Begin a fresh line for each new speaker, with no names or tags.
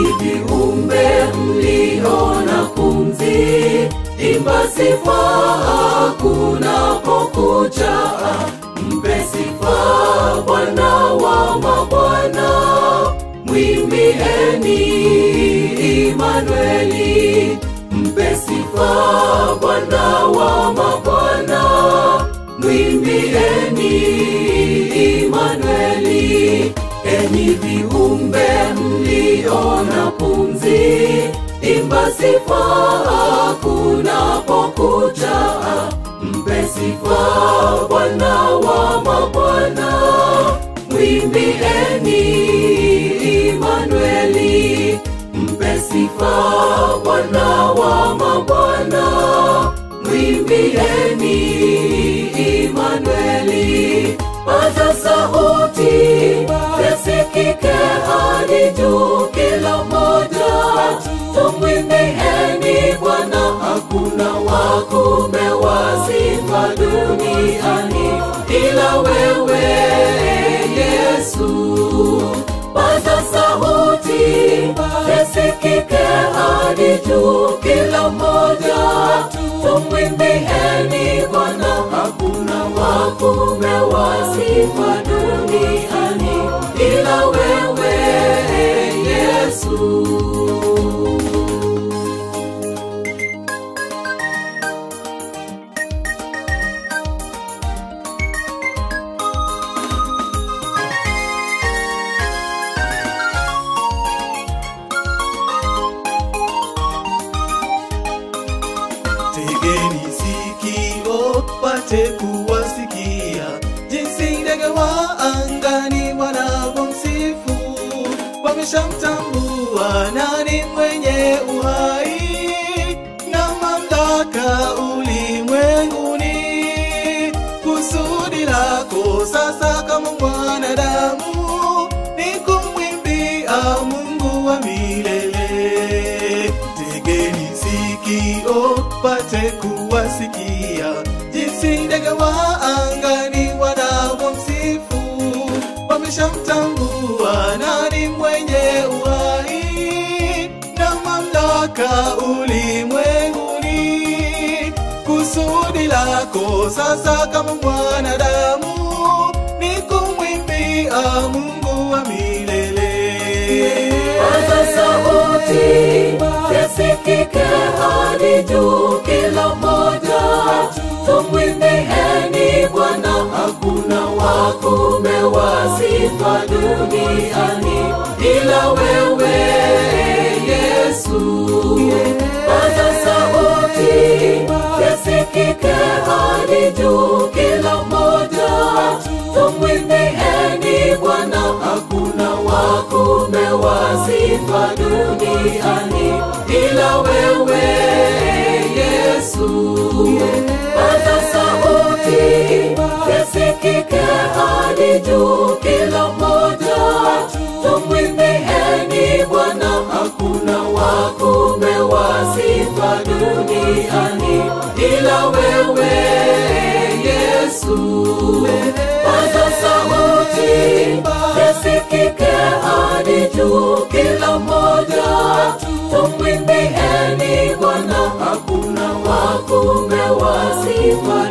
enyi viumbe mliona pumzi, imba sifa kunapokucha, mpe sifa Bwana wa mabwana, mwimbieni Imanueli, mpe sifa Bwana wa mabwana, mwimbieni Imanueli, enyi viumbe mliona pumzi, imba sifa kunapokucha, mpe sifa Bwana wa mabwana, mwimbieni Imanueli, mpe sifa Bwana wa mabwana, mwimbieni Imanueli, paza sauti yasikike hadi juu, kila moja tumwimbieni Bwana, hakuna wakume wa sifa duniani ila wewe Yesu. Paza sauti yasikike hadi juu, kila moja tumwimbieni Bwana, hakuna wakume wa sifa duniani ila wewe Yesu.
Tegeni sikio pate kuwasikia jinsi ndege wa angani wanavyomsifu, wameshamtambua nani mwenye uhai na mamlaka ulimwenguni. Kusudi lako sasa kama mwanadamu ni kumwimbia Mungu wa milele. Tegeni sikio pate kuwasikia jinsi ndege wa angani wanavyomsifu, wameshamtambua nani mwenye uhai na mamlaka ulimwenguni. Kusudi lako sasa kama mwanadamu ni kumwimbia Mungu wa milele.
Paza sauti yasikike hadi juu, kila moja tumwimbieni Bwana, hakuna wakume wa sifa duniani ila wewe Yesu. Paza sauti yasikike hadi juu, kila moja tumwimbieni Bwana, hakuna wakume wa sifa duniani ila wewe Yesu. Paza sauti yasikike hadi juu, kila moja tumwimbieni Bwana, hakuna wakume wa sifa duniani ila wewe Yesu. Paza sauti yasikike hadi juu, kila moja tumwimbieni Bwana, hakuna wakume wa sifa